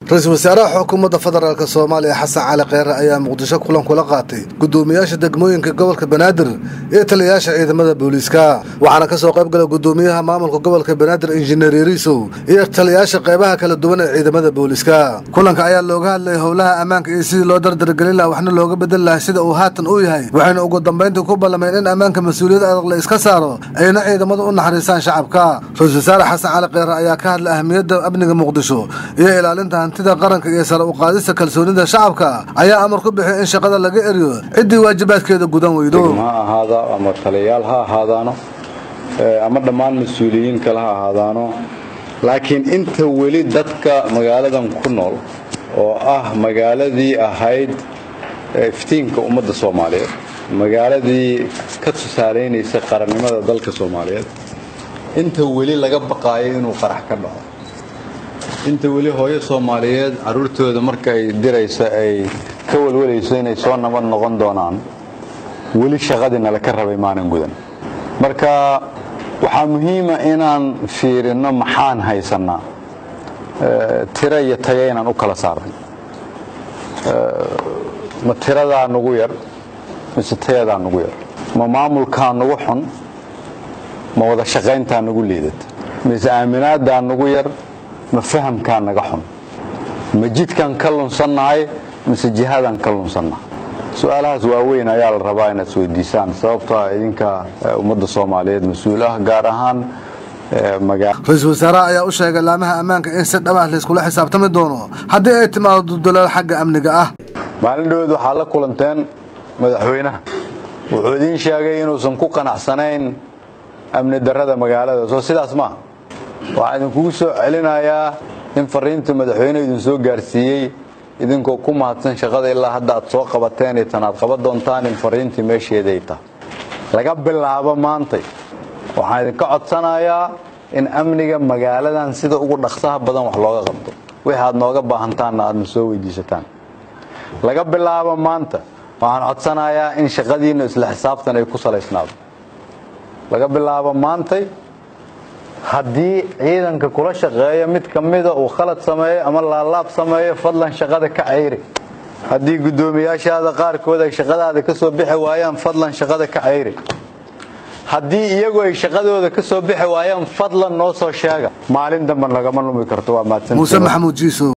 ra-iisul wasaaraha xukuumadda federaalk soomaaliya xasan cali kheyre ayaa muqdisho kulan kula qaatay gudoomiyaasha degmooyinka gobolka banaadir iyo taliyayaasha ciidamada booliiska waxaana kasoo qayb gala gudoomiyaha maamulka gobolka banaadir injineer yariisow iyo taliyayaasha qeybaha kala duwan ee ciidamada booliiska kulanka ayaa looga hadlayay howlaha ammaanka iyo sidii loo dardargelin laha waxna looga bedeli laha sida uu haatan u yahay waxayna ugu dambayntii ku ballameen in ammaanka mas-uuliyad adag la iska saaro ayna ciidamadu u naxariistaan shacabka ra-isul wasaare xasan cali kheyre ayaa ka hadlay ahmiyadda amniga muqdisho iyo ilaalinta hantida qaranka iyo sare u qaadista kalsoonida shacabka ayaa amar ku bixiyay in shaqada laga eriyo ciddii waajibaadkeeda gudan weydo ha ahaada ama taliyayaal ha ahaadaano ama dhammaan mas-uuliyiin kale ha ahaadaano laakiin inta weli dadka magaaladan ku nool oo ah magaaladii ahayd iftiinka ummadda soomaaliyeed magaaladii ka tusaalaynaysa qarannimada dalka soomaaliyeed inta weli laga baqaayo inuu qarax ka dhaco inta weli hooyo soomaaliyeed carruurtooda marka ay diraysa ay ka walwalayso inay soo nabad noqon doonaan weli shaqadii nala ka rabay maanan gudan marka waxaa muhiima inaan fiirinno maxaan haysannaa tiro iyo tayo inaan u kala saarnay ma tiradaa nugu yar mise tayadaa nugu yar ma maamulkaa nugu xun ma wada shaqayntaa nugu liidata mise aaminaadaa nugu yar ma fahamkaa naga xun ma jidkaan ka lunsannahay mise jihadaan ka lunsannahay su-aalahaas waaweyn ayaa la rabaa inaad isweydiisaan sababtoo ah idinka ummadda soomaaliyeed mas-uul ah gaar ahaan ra-iisul wasaaraha ayaa u sheegay laamaha ammaanka in si dhab ah layskula xisaabtami doono haddii ay timaado duldalaal xagga amniga ah maalin dhaweed waxaa la kulanteen madaxweynaha wuxuu idiin sheegay inuusan ku qanacsanayn amni darrada magaalada soo sidaas maaha waxaa idinkugu soo celinayaa in fariinta madaxweyne idin soo gaarsiiyey idinkoo ku mahadsan shaqada ilaa hadda aad soo qabateen iyo tan aad qaban doontaan in fariintii meesheeday tahay laga bilaabo maantay waxaan idinka codsanayaa in amniga magaaladan sida ugu dhaqsaha badan wax looga qabto wixii aad nooga baahantaanna aadna soo weydiisataan laga bilaabo maanta waxaan codsanayaa in shaqadiinna isla xisaabtan ay ku salaysnaado laga bilaabo maantay haddii ciidanka kula shaqeeya mid ka mida uu khalad sameeyo ama laalaab sameeyo fadlan shaqada ka cayri haddii guddoomiyaashaada qaarkood ay shaqadaada ka soo bixi waayaan fadlan shaqada ka cayri haddii iyagu ay shaqadooda ka soo bixi waayaan fadlan noo soo sheega maalin damban lagama lumi karto waa mahadsan muuse maxamuud jiiso